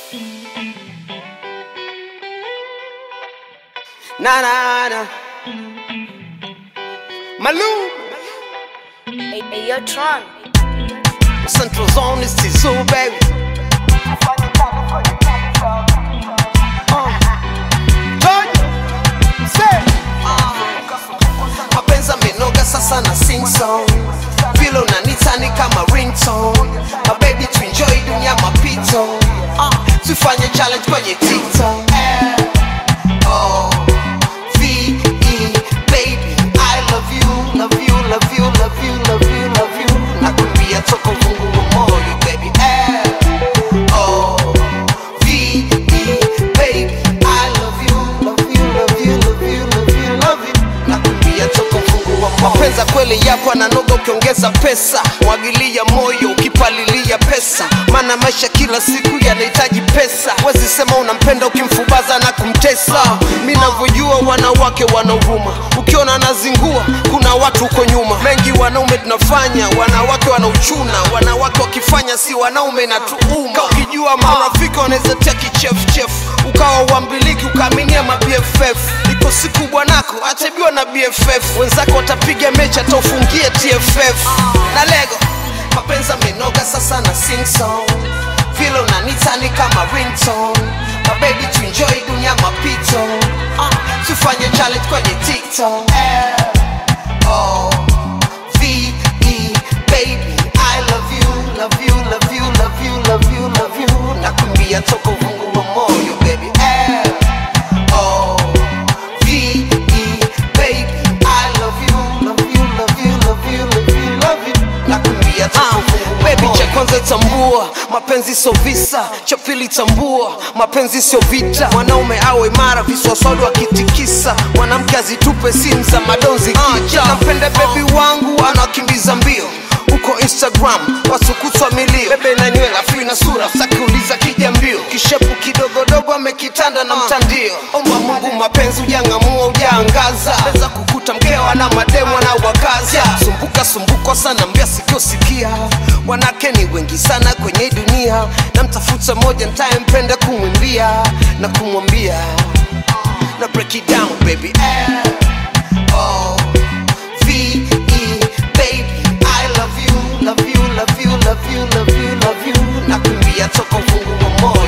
Na na na. Malou. Hey, hey, yo, Tron. Central Zone is Tizu, baby. Uh. George. Say. mapenzi amenoga sasa na sing song vile unanita ni kama ringtone mabebi tuenjoy dunia mapito uh, tufanye challenge kwenye tiktok oh, V-E, baby I love you, love you, love you, love you, love you, love you nakwambia toka uvungu wa moyo baby eh. oh, V-E, baby I love you, love you, love you, love you, love you, love you nakwambia toka uvungu wa moyo mapenzi ya kweli yapo ananoga ukiongeza pesa mwagilia moyo ukipalilia pesa maana maisha kila siku yanahitaji pesa wezi sema unampenda ukimfubaza na kumtesa mi navyojua wanawake wanauruma ukiona anazingua kuna watu huko nyuma mengi wanaume tunafanya wanawake wanauchuna wanawake wakifanya si wanaume na tuuma ukijua marafiki wanaweza tia kichefuchefu ukawa uambiliki ukaaminia ma BFF iko siku bwanako atabiwa na BFF wenzako watapiga mechi hata ufungie TFF na lego mapenzi amenoga sasa na sing song vile unanita ni kama ringtone mabebi tuenjoy dunia mapito uh, tufanye challenge kwenye tiktok oh, V-E, baby I love you, love you, love you, love you, love you, love you nakumbia toka uvungu wa moyo baby eh. Oh, V-E, baby I love you, love you, love you, love you, love you, love you nakumbia toka uvungu wa Baby cha kwanza tambua mapenzi sio visa cha pili tambua mapenzi sio vita mwanaume awe imara viswaswadu akitikisa mwanamke azitupe simu za madonzi kicha napenda bebi wangu anakimbiza mbio uko instagram wasukutwa milio bebe na nywela afu na sura sakiuliza kija mbio kishepu kidogodogo amekitanda na mtandio omba mungu mapenzi ujang'amua ujaangaza weza kukuta mkewa na mademo na wakaza sumbuka sumbuka sana mbia sikio sikia wanake ni wengi sana kwenye hii dunia na mtafuta moja ntayempenda kumwimbia na kumwambia na break it down baby eh. oh. V-E, baby I love you, love you, love you, love you, love you, love you nakumbia toka uvungu wa moyo